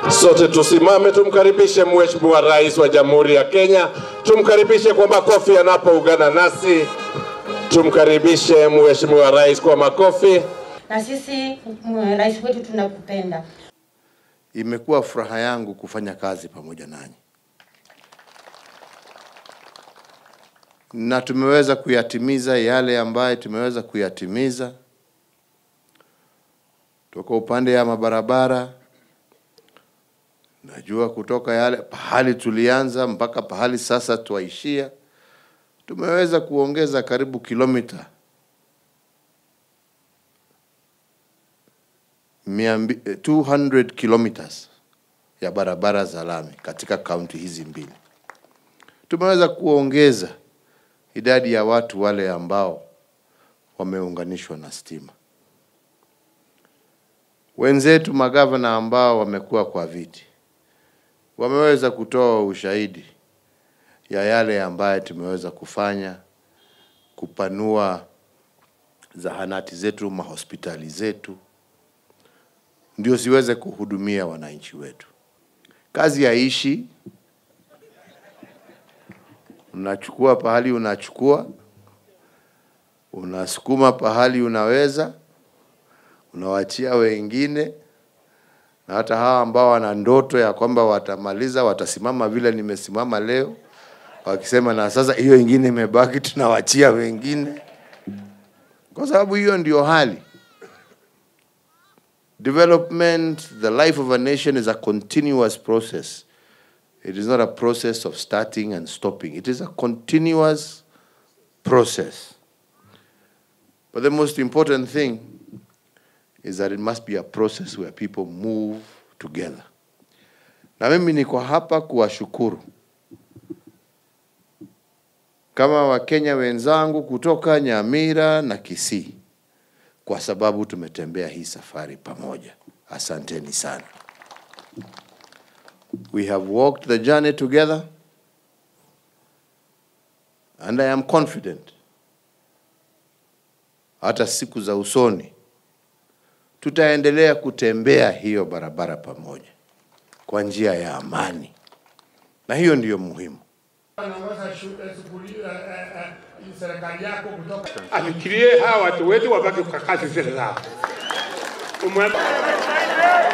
Sote tusimame tumkaribishe Mheshimiwa Rais wa Jamhuri ya Kenya, tumkaribishe kwa makofi anapoungana nasi. Tumkaribishe Mheshimiwa Rais kwa makofi. na sisi mm, rais wetu tunakupenda. Imekuwa furaha yangu kufanya kazi pamoja nanyi, na tumeweza kuyatimiza yale ambayo tumeweza kuyatimiza toka upande ya mabarabara. Najua kutoka yale pahali tulianza mpaka pahali sasa twaishia, tumeweza kuongeza karibu kilomita mia mbi- eh, 200 kilometers ya barabara za lami katika kaunti hizi mbili. Tumeweza kuongeza idadi ya watu wale ambao wameunganishwa na stima. Wenzetu magavana ambao wamekuwa kwa viti wameweza kutoa ushahidi ya yale ambayo tumeweza kufanya kupanua zahanati zetu, mahospitali zetu, ndio siweze kuhudumia wananchi wetu. Kazi haishi, unachukua pahali unachukua, unasukuma pahali unaweza, unawachia wengine, na hata hawa ambao wana ndoto ya kwamba watamaliza, watasimama vile nimesimama leo, wakisema na sasa hiyo ingine imebaki, tunawachia wengine, kwa sababu hiyo ndio hali. Development, the life of a nation is a continuous process. It is not a process of starting and stopping. It is a continuous process. But the most important thing is that it must be a process where people move together. Na mimi niko hapa kuwashukuru kama Wakenya wenzangu kutoka Nyamira na Kisii kwa sababu tumetembea hii safari pamoja. Asanteni sana. We have walked the journey together and I am confident hata siku za usoni tutaendelea kutembea hiyo barabara pamoja kwa njia ya amani, na hiyo ndiyo muhimu. Anaongoza shu- eh, shughuli eh, eh, eh, serikali yako kutoka afikirie hawa watu wetu wabaki kwa kazi zile zao. Umwe-